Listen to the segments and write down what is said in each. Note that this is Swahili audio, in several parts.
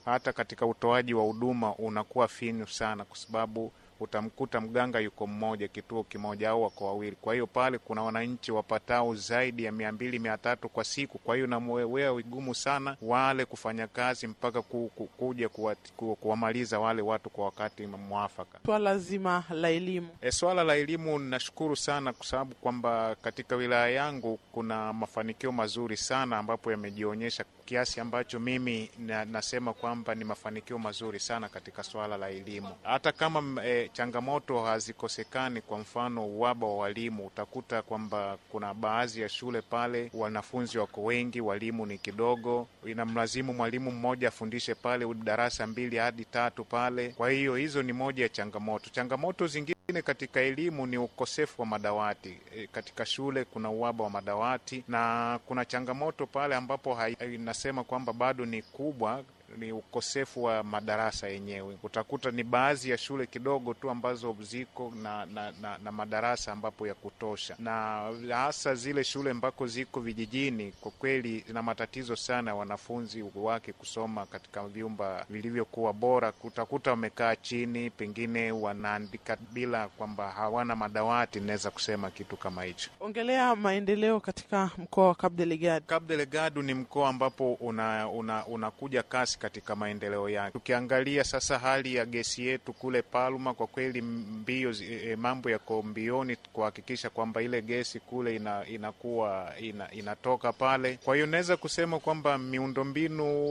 hata katika utoaji wa huduma unakuwa finyu sana, kwa sababu utamkuta mganga yuko mmoja kituo kimoja au wako wawili. Kwa hiyo pale kuna wananchi wapatao zaidi ya mia mbili mia tatu kwa siku. Kwa hiyo namwewea vigumu sana wale kufanya kazi mpaka ku, ku, kuja kuwamaliza wale watu kwa wakati mwafaka. Swala zima la elimu e, swala la elimu nashukuru sana kwa sababu kwamba katika wilaya yangu kuna mafanikio mazuri sana ambapo yamejionyesha kiasi ambacho mimi na, nasema kwamba ni mafanikio mazuri sana katika swala la elimu hata kama e, changamoto hazikosekani. Kwa mfano uhaba wa walimu, utakuta kwamba kuna baadhi ya shule pale wanafunzi wako wengi, walimu ni kidogo, inamlazimu mwalimu mmoja afundishe pale darasa mbili hadi tatu pale. Kwa hiyo hizo ni moja ya changamoto. Changamoto zingine katika elimu ni ukosefu wa madawati. E, katika shule kuna uhaba wa madawati na kuna changamoto pale ambapo inasema kwamba bado ni kubwa ni ukosefu wa madarasa yenyewe. Utakuta ni baadhi ya shule kidogo tu ambazo ziko na, na, na, na madarasa ambapo ya kutosha, na hasa zile shule ambako ziko vijijini, kwa kweli zina matatizo sana ya wanafunzi wake kusoma katika vyumba vilivyokuwa bora. Utakuta wamekaa chini, pengine wanaandika bila kwamba hawana madawati. Inaweza kusema kitu kama hicho. Ongelea maendeleo katika mkoa wa Cabo Delgado. Cabo Delgado ni mkoa ambapo unakuja una, una kasi katika maendeleo yake. Tukiangalia sasa hali ya gesi yetu kule Palma, kwa kweli mbio e, mambo yako mbioni kuhakikisha kwamba ile gesi kule ina, inakuwa ina, inatoka pale. Kwa hiyo naweza kusema kwamba miundombinu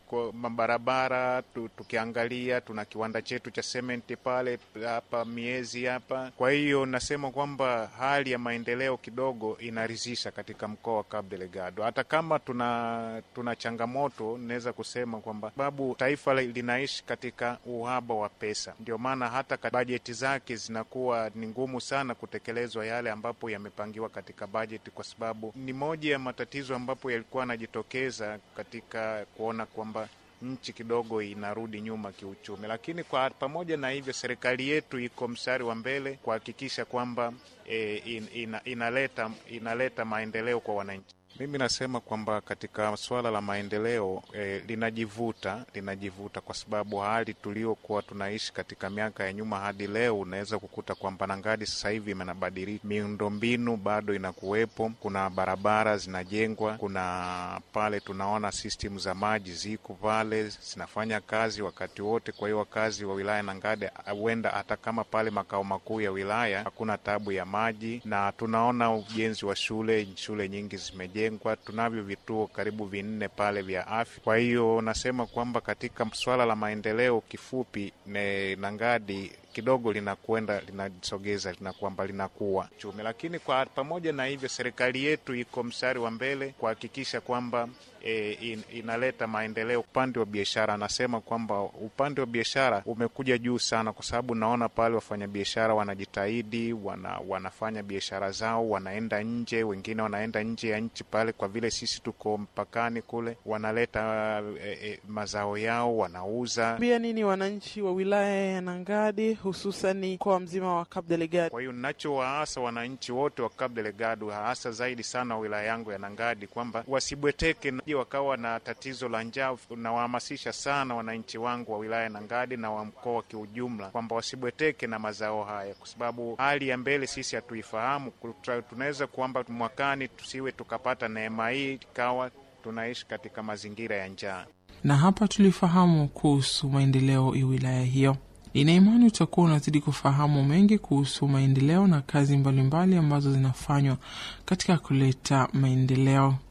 mabarabara tu, tukiangalia tuna kiwanda chetu cha sementi pale hapa miezi hapa. Kwa hiyo nasema kwamba hali ya maendeleo kidogo inaridhisha katika mkoa wa Cabo Delgado, hata kama tuna tuna changamoto naweza kusema kwamba sababu taifa linaishi katika uhaba wa pesa, ndio maana hata bajeti zake zinakuwa ni ngumu sana kutekelezwa yale ambapo yamepangiwa katika bajeti, kwa sababu ni moja ya matatizo ambapo yalikuwa yanajitokeza katika kuona kwamba nchi kidogo inarudi nyuma kiuchumi. Lakini kwa pamoja na hivyo, serikali yetu iko mstari wa mbele kuhakikisha kwamba e, in, ina, inaleta, inaleta maendeleo kwa wananchi. Mimi nasema kwamba katika suala la maendeleo eh, linajivuta linajivuta kwa sababu hali tuliokuwa tunaishi katika miaka ya nyuma hadi leo, unaweza kukuta kwamba Nangadi sasa hivi imenabadilika, miundombinu bado inakuwepo, kuna barabara zinajengwa, kuna pale tunaona system za maji ziko pale zinafanya kazi wakati wote. Kwa hiyo wakazi wa wilaya Nangadi huenda hata kama pale makao makuu ya wilaya hakuna tabu ya maji, na tunaona ujenzi wa shule, shule nyingi zimejengwa tunavyo vituo karibu vinne pale vya afya. Kwa hiyo nasema kwamba katika swala la maendeleo, kifupi ne Nangadi kidogo linakwenda linasogeza lina kwamba linakuwa chumi, lakini kwa pamoja na hivyo, serikali yetu iko mstari wa mbele kuhakikisha kwamba e, in, inaleta maendeleo upande wa biashara. Anasema kwamba upande wa biashara umekuja juu sana, kwa sababu naona pale wafanyabiashara wanajitahidi, wana, wanafanya biashara zao, wanaenda nje, wengine wanaenda nje ya nchi pale, kwa vile sisi tuko mpakani kule, wanaleta e, e, mazao yao wanauza. Bia nini wananchi wa wilaya ya Nangadi hususani mkoa mzima wa Cabo Delgado. Kwa hiyo nachowaasa wananchi wote wa Cabo Delgado, hasa zaidi sana wa wilaya yangu ya Nangadi, kwamba wasibweteke wakawa na tatizo la njaa. Nawahamasisha sana wananchi wangu wa wilaya ya Nangadi na wa mkoa kiujumla, kwamba wasibweteke na mazao haya, kwa sababu hali ya mbele sisi hatuifahamu. Tunaweza kwamba mwakani tusiwe tukapata neema hii, ikawa tunaishi katika mazingira ya njaa. Na hapa tulifahamu kuhusu maendeleo ya wilaya hiyo. Nina imani utakuwa unazidi kufahamu mengi kuhusu maendeleo na kazi mbalimbali mbali ambazo zinafanywa katika kuleta maendeleo.